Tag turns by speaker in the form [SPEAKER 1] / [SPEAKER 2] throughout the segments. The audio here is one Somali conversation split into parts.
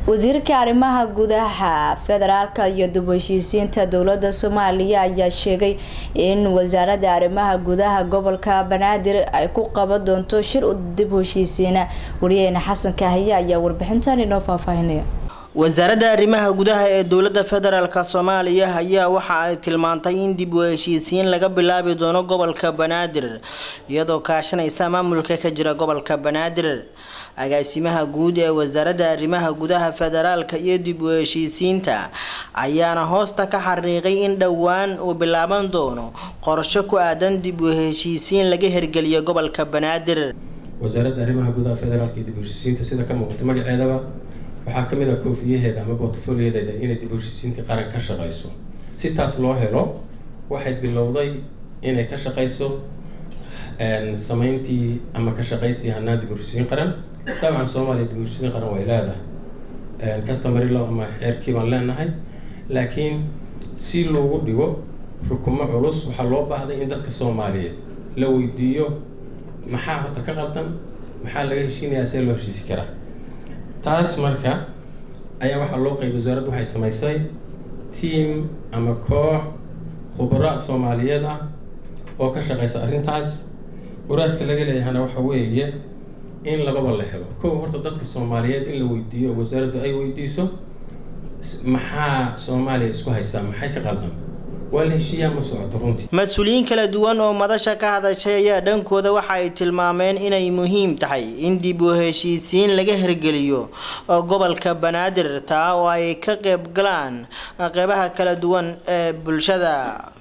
[SPEAKER 1] wasiirka arrimaha gudaha federaalka iyo dib u heshiisiinta dowlada soomaaliya ayaa sheegay in wasaaradda arrimaha gudaha gobolka banaadir ay ku qaban doonto shir dib u heshiisiina wariyaheena xasan kaahiye ayaa warbixintan inoo faahfaahinaya
[SPEAKER 2] wasaaradda arrimaha gudaha ee dowladda federaalk soomaaliya ayaa waxa ay tilmaantay in dib u heshiisiin laga bilaabi doono gobolka banaadir iyadoo kaashanaysa maamulka ka jira gobolka banaadir agaasimaha guud ee wasaaradda arrimaha gudaha federaalka iyo dib u heshiisiinta ayaana hoosta ka xariiqay in dhowaan uu bilaaban doono qorsho ku aadan dib u heshiisiin laga hirgeliyo gobolka banaadir
[SPEAKER 3] wasaaradda arrimaha gudaha federaalka iyo dib u heshiisiinta sida ka muuqata magaceedaba waxaa ka mid ah koofiyaheeda ama portfoliodeeda inay dib u heshiisiinta qaran ka shaqeyso si taas loo helo waxay bilowday inay ka shaqeyso sameyntii ama ka shaqeysii hanaan dib u heshiisiin qaran dabcan soomaaliya dib u heshiisiin qaran way leedahay customary law ama xeerkii baan leenahay laakiin si loogu dhigo rukumo culus waxaa loo baahday in dadka soomaaliyeed la weydiiyo maxaa horta ka qaldan maxaa laga heshiinayaa see loo heshiisi karaa taas marka ayaa waxaa loo qeybay wasaaraddu waxay samaysay tiam ama koox khubaro soomaaliyeed ah oo ka shaqeysa arrintaas waraadka laga leeyahana waxa weeye in lababa la helo kow horta dadka soomaaliyeed in la weydiiyo oo wasaaraddu ay weydiiso maxaa soomaaliya isku haysaa maxay ka qaldan waa la heshiiyaa ma socoto runtii
[SPEAKER 2] mas-uuliyiin kala duwan oo madasha ka hadashay ayaa dhankooda waxa ay tilmaameen inay muhiim tahay in dib u heshiisiin laga hirgeliyo gobolka banaadir taa oo ay ka qeyb galaan qeybaha kala duwan ee bulshada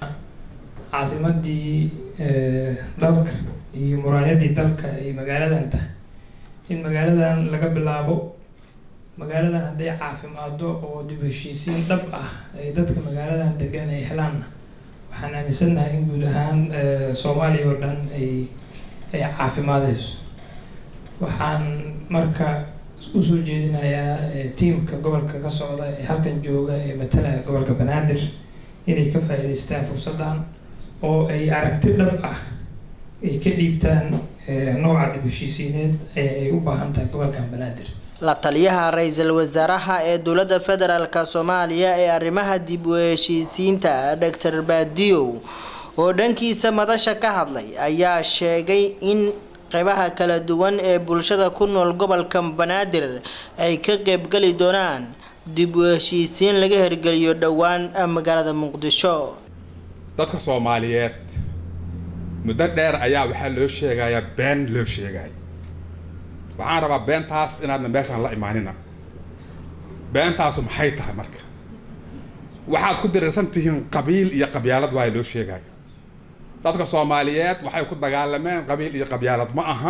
[SPEAKER 4] caasimadii dalka iyo muraayadii dalka ay magaaladan tahay in magaaladan laga bilaabo magaaladan hadday caafimaado oo dib heshiisiin dhab ah ay dadka magaaladan degan ay helaanna waxaan aaminsannahay in guud ahaan soomaaliya oo dhan ay ay caafimaadeyso waxaan marka usoo jeedinayaa tiamka gobolka ka socda ee halkan jooga ee matalaya gobolka banaadir inay ka faa'iidaystaan fursaddan oo ay aragti dhab ah ay ka dhiibtaan nooca dib heshiisiineed ee ay u baahan tahay gobolkan banaadir
[SPEAKER 2] la taliyaha ra-iisul wasaaraha ee dowladda federaalk soomaaliya ee arrimaha dib u heshiisiinta doctor baadiyow oo dhankiisa madasha ka hadlay ayaa sheegay in qeybaha kala duwan ee bulshada ku nool gobolka banaadir ay ka qeybgeli doonaan dib u heshiisiin laga hirgeliyo dhowaan magaalada muqdisho
[SPEAKER 5] dadka soomaaliyeed muddo dheer ayaa waxaa loo sheegayaa been loo sheegay waxaan rabaa beentaas inaadna meeshaan la imaanina beentaasu maxay tahay marka waxaad ku diriirsan tihiin qabiil iyo qabyaalad waa loo sheegaya dadka soomaaliyeed waxay ku dagaalameen qabiil iyo qabyaalad ma aha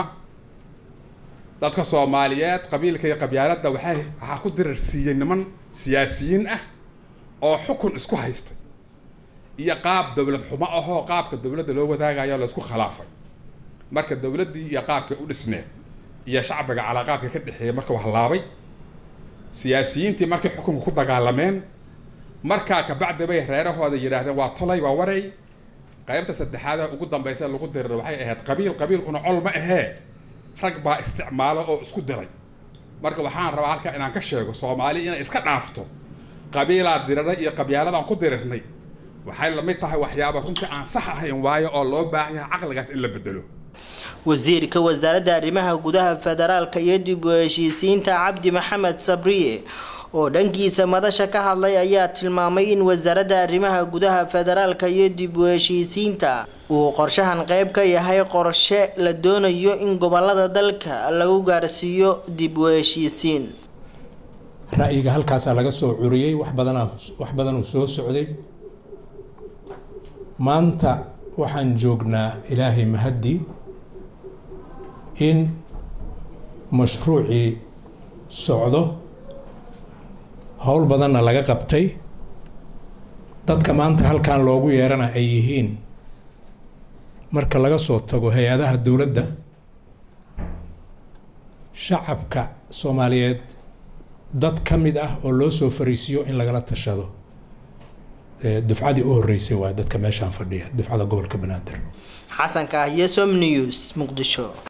[SPEAKER 5] dadka soomaaliyeed qabiilka iyo qabyaaladda waxay waxaa ku dirirsiiyey niman siyaasiyiin ah oo xukun isku haysta iyo qaab dowlad xumo ahoo qaabka dowladda loo wadaagayo laysku khilaafay marka dowladdii iyo qaabkay u dhisneed iyo shacbiga calaaqaadka ka dhexeeya marka wax laabay siyaasiyiintii markay xukunka ku dagaalameen markaa kabacdi bay reerahooda yidhaahdeen waa tolay waa waray qaybta saddexaad ugu dambaysa lagu dirira waxay ahayd qabiil qabiilkuna col ma ahee rag baa isticmaalo oo isku diray marka waxaan rabaa halkaa inaan ka sheego soomaali inay iska dhaafto qabiilaa dirira iyo qabyaaladaan ku dirirnay waxay lamid tahay waxyaaba runtii aan sax ahayn waayo oo loo baahan yahay caqligaas in la bedelo
[SPEAKER 2] wasiirka wasaaradda arrimaha gudaha federaalka iyo dib u heshiisiinta cabdi maxamed sabriye oo dhankiisa madasha ka hadlay ayaa tilmaamay in wasaaradda arrimaha gudaha federaalka iyo dib u heshiisiinta uu qorshahan qeyb ka yahay qorshe la doonayo in gobolada dalka lagu gaarsiiyo dib u heshiisiin
[SPEAKER 6] ra'yiga halkaasaa laga soo curiyey wax badanaa wax badan uu soo socday maanta waxaan joognaa ilaahay mahaddi in mashruucii socdo howl badanna laga qabtay dadka maanta halkan loogu yeerana ay yihiin marka laga soo tago hay-adaha dowladda shacabka soomaaliyeed dad ka mid ah oo loo soo fariisiyo in lagala tashado dufcadii u horreysay waa dadka meeshaan fadhiya dufcada gobolka banaadir
[SPEAKER 2] xasanka ah iyo som news muqdisho